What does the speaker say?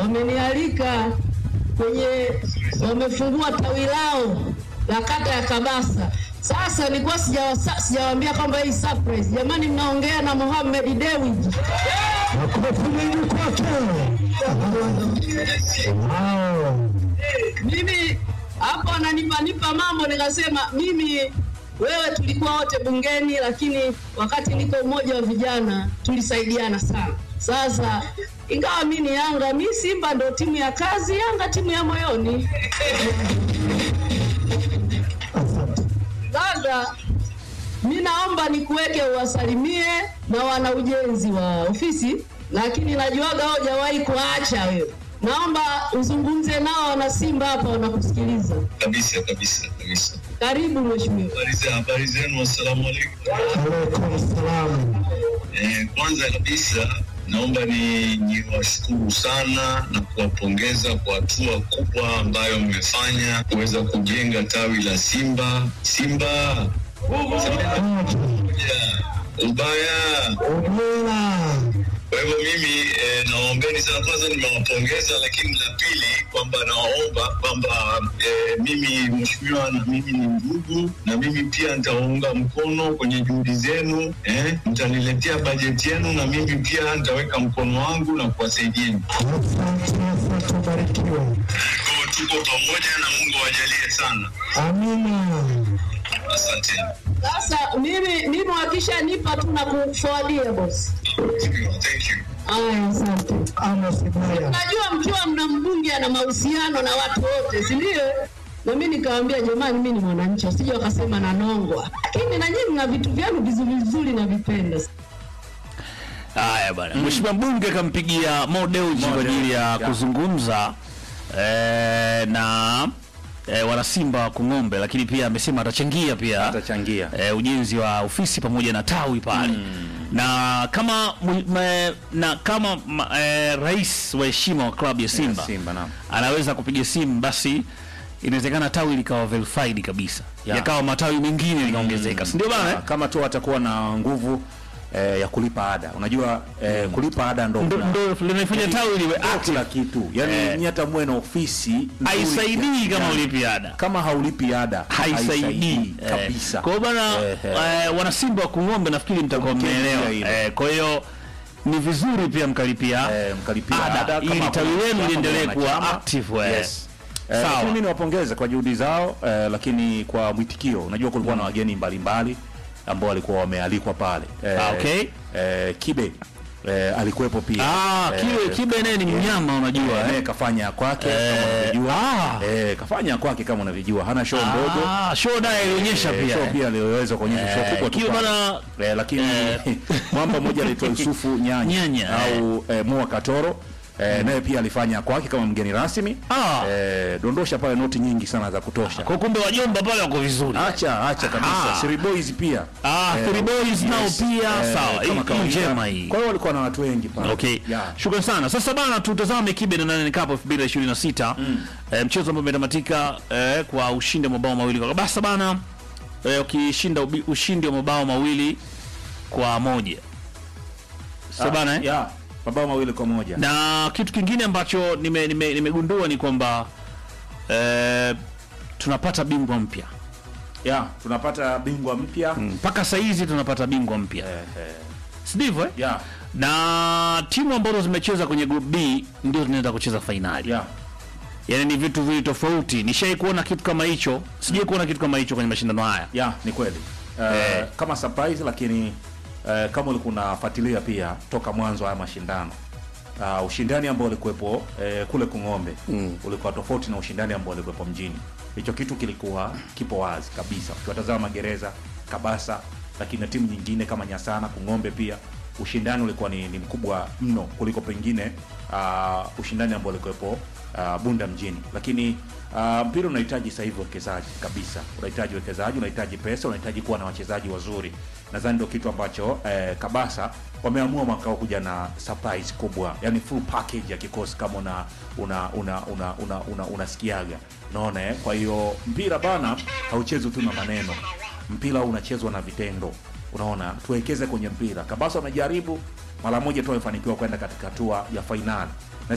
wamenialika kwenye, wamefungua tawi lao la kata ya Kabasa. Sasa nilikuwa sijawa- sijawaambia kwamba hii surprise. Jamani, mnaongea na Mohamed Dewji. Makofi mengi kwake. Wow. mimi hapo ananipa nipa mambo, nikasema mimi wewe, tulikuwa wote bungeni, lakini wakati niko umoja wa vijana tulisaidiana sana. Sasa ingawa mi ni Yanga, mi Simba ndo timu ya kazi, Yanga timu ya moyoni. Sasa mi naomba nikuweke uwasalimie na wana ujenzi wa ofisi, lakini najuaga hujawahi kuacha wewe. Naomba uzungumze nao wana Simba hapa wanakusikiliza. kabisa kabisa kabisa. Karibu mheshimiwa. Habari za habari zenu, assalamu alaikum. Alaikum salam. Eh, kwanza kabisa naomba ni niwashukuru sana na kuwapongeza kwa hatua kubwa ambayo mmefanya kuweza kujenga tawi la Simba. Simba moja, ubaya Ongera. Kwa hivyo mimi eh, nawaombeni sana. Kwanza nimewapongeza, lakini la pili kwamba nawaomba kwamba eh, mimi mheshimiwa, na mimi ni ndugu, na mimi pia nitawaunga mkono kwenye juhudi zenu eh, mtaniletea bajeti yenu, na mimi pia nitaweka mkono wangu na kuwasaidieni. Asante, asante, ubarikiwe. Kwa hiyo tuko pamoja na Mungu awajalie sana, Amina. asante. Sasa mimi mimi wakishanipa tu na kuforwardia bosi. Thank you. Aya, asante. Amos Ibaya. Najua mkiwa mna mbunge ana mahusiano na watu wote, si ndio? Na mimi nikamwambia jamani, mimi ni mwananchi, wasije wakasema nanongwa, lakini na nyinyi mna vitu vyenu vizuri vizuri na vipenda. Haya bwana, mheshimiwa mbunge kampigia Mo Dewji kwa ajili ya kuzungumza eh, na eh, wanasimba wa Kung'ombe, lakini pia amesema atachangia pia Atachangia. eh, ujenzi wa ofisi pamoja na tawi pale na kama mu- me, na kama ma, eh, rais wa heshima wa klabu ya Simba, Simba, naam. anaweza kupiga simu basi inawezekana tawi likawa verified kabisa Ya. yakawa matawi mengine likaongezeka, si ndio bana? eh? kama tu atakuwa na nguvu eh, ya kulipa ada. Unajua eh, kulipa ada ndo Ndo- kuna- ndo linafanya tawi liwe ndo active. kila kitu. Yaani Eh. nyinyi hata muwe na ofisi nzuri haisaidii kiasi kama gani. ulipi ada kama haulipi ada haisaidii eh. kabisa. Kwa hiyo bana Eh, eh. eh, wanasimba wa Kung'ombe nafikiri mtakuwa Mkemea mmeelewa. hilo. Eh, kwa hiyo ni vizuri pia mkalipia Eh, mkalipia ada, ada kama ili kuna tawi lenu wanachama, liendelee kuna kuwa wanachama. active eh. Yes. Eh, Sawa. lakini mimi niwapongeze kwa juhudi zao eh, lakini kwa mwitikio, unajua kulikuwa na wageni mbalimbali ambao walikuwa wamealikwa pale eh, Ah, okay. eh, Kibe eh, alikuwepo pia Ah, Eh, kiwe kibe naye ni mnyama unajua eh, eh. naye kafanya kwake Eh, kama unavyojua ah. eh, kafanya kwake kama unavyojua, hana show ndogo Ah, show naye ilionyesha Eh, pia. show eh. pia aliweza kuonyesha show Eh, kubwa tu Kibe pale. bana Eh, lakini mwamba mmoja anaitwa Yusufu Nyanya, Nyanya, au eh, Mua Katoro eh, naye pia alifanya kwake kama mgeni rasmi Ah. eh, dondosha pale noti nyingi sana za kutosha. Kwa kumbe wajomba pale wako vizuri. Acha acha kabisa. Ah. Siri Boys pia Ah, Eh, Three Boys nao pia eh, sawa. Hii- kama hii kawaida. njema hii. Kwa hiyo walikuwa na watu wengi pale. Okay. Yeah. Shukrani sana. Sasa bana tutazame Kibe na Nane Cup 2026. Eh, mchezo ambao umetamatika eh, kwa ushindi wa mabao mawili kwa basa bana. Eh, ukishinda ubi- ushindi wa mabao mawili kwa moja. Sasa bana eh? Yeah, mabao mawili kwa moja. Na kitu kingine ambacho nime- nime- nimegundua ni kwamba eh, tunapata bingwa mpya. Yeah, tunapata bingwa mpya. Mpaka saa hizi tunapata bingwa mpya. Eh, eh, Si ndivyo eh? yeah, Na timu ambazo zimecheza kwenye group B ndio zinaenda kucheza fainali. yeah. Yaani ni vitu vili tofauti. Nishai kuona kitu kama hicho, sijai kuona kitu kama hicho kwenye mashindano haya. ya ni kweli uh, Eh. kama surprise lakini uh, kama ulikuwa unafuatilia pia toka mwanzo haya mashindano uh, ushindani ambao ulikuwepo uh, kule Kung'ombe mm. ulikuwa tofauti na ushindani ambao ulikuwepo mjini. Hicho kitu kilikuwa kipo wazi kabisa, ukiwatazama Magereza, Kabasa, lakini na timu nyingine kama Nyasana, Kung'ombe pia ushindani ulikuwa ni, ni mkubwa mno kuliko pengine uh, ushindani ambao ulikuwepo uh, Bunda mjini, lakini uh, mpira unahitaji sasa hivi uwekezaji kabisa, unahitaji uwekezaji, unahitaji pesa, unahitaji kuwa na wachezaji wazuri. Nadhani ndio kitu ambacho eh, Kabasa wameamua mwaka huu kuja na surprise kubwa, yani full package ya kikosi kama una una una una una, una, unasikiaga unaona eh? Kwa hiyo mpira bana hauchezwi tu na maneno, mpira unachezwa na vitendo. Unaona, tuwekeze kwenye mpira. Kabasa wamejaribu mara moja tu wamefanikiwa kwenda katika hatua ya fainali